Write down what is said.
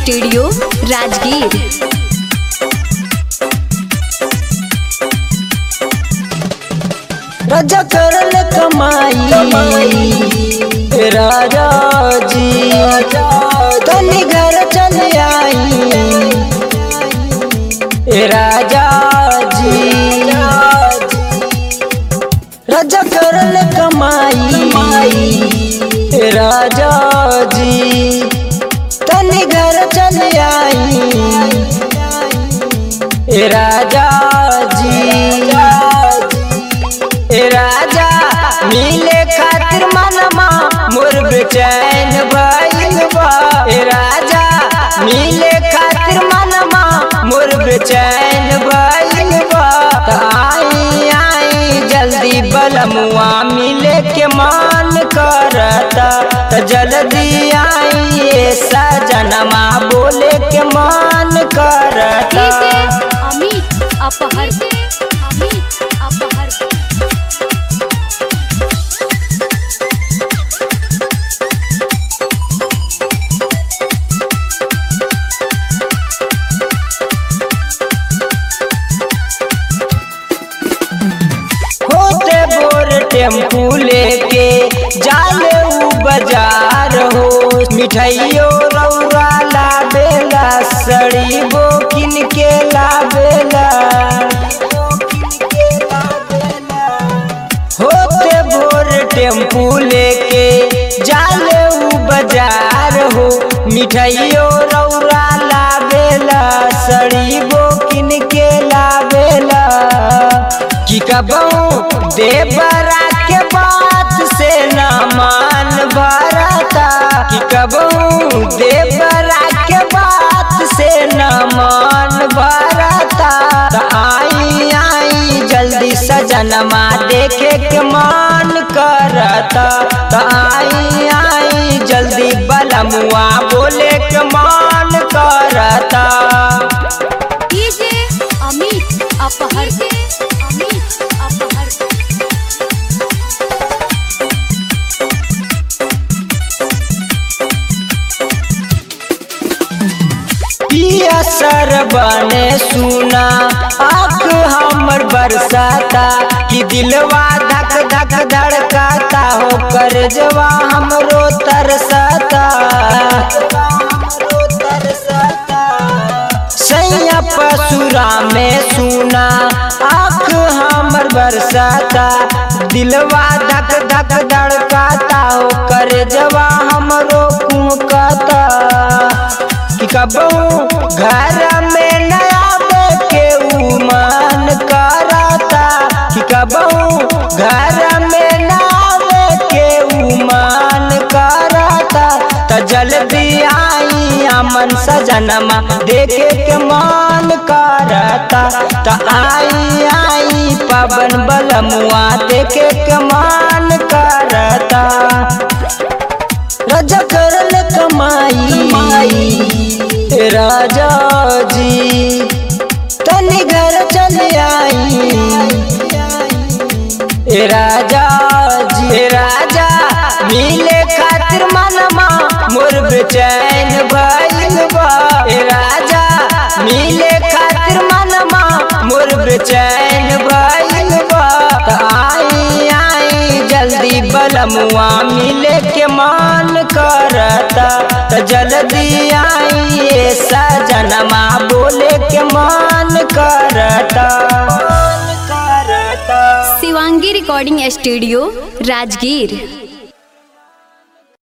studio Rajgir राजा करल कमाई राजा जी तनी घर चल आई ए राजा जी राजा करल कमाई ए राजा जी तनी घर चल आई ए राजा जी ए राजा मिले खातिर मनमा मोर बेचैन भइल बा ए राजा मिले खातिर मनमा मोर बेचैन भइल बा त आई आई जल्दी बलमुआ मिले के मान करता त जल्दी आई ए सजनमा बोले के मान करता अमित अपहर अमित अपहर होते बोर टेम्पू लेके जाले ऊ बाजार हो मिठाइयो रौरा लाबेला सड़ी बोकिन के लाबेला होते भोर टेम्पू लेके जाले ऊ बाजार हो मिठाइयो रौरा लाबेला सड़ी बोकिन के लाबेला की कबहू देवरा के बात से न मान भरता कि कबहू देवरा के बात से न मान भरता त आई आई जल्दी सजनमा देखे के मान करता त आई आई जल्दी बलमुआ बोले के मान करता डीजे अमित अपहर अमित अपहर पिया सर बने सुना आँख हमर बरसाता कि दिलवा धक धक धड़काता हो कर जवा हमरो तरसाता सैया पसुरा में सुना आँख हमर बरसाता दिलवा धक धक धड़काता हो कर जवा हमरो कुमकाता कि कबहू घर में नया के उमान कराता कि कबहू घर में नया के उमान कराता त जल्दी आई अमन सजनमा देखे के मान करता त आई आई पवन बलमुआ देखे के मान करता राजा करल कमाई राजा जी तनी घर चल आई ए राजा जी ए राजा मिले खातिर मनमा मोर बेचैन भइल बा ए राजा मिले खातिर मनमा मोर बेचैन भइल बा त आई आई जल्दी बलमुआ मिले के मान करता त जल्दी आई ए सजनमा बोले के मान करता शिवांगी रिकॉर्डिंग स्टूडियो राजगीर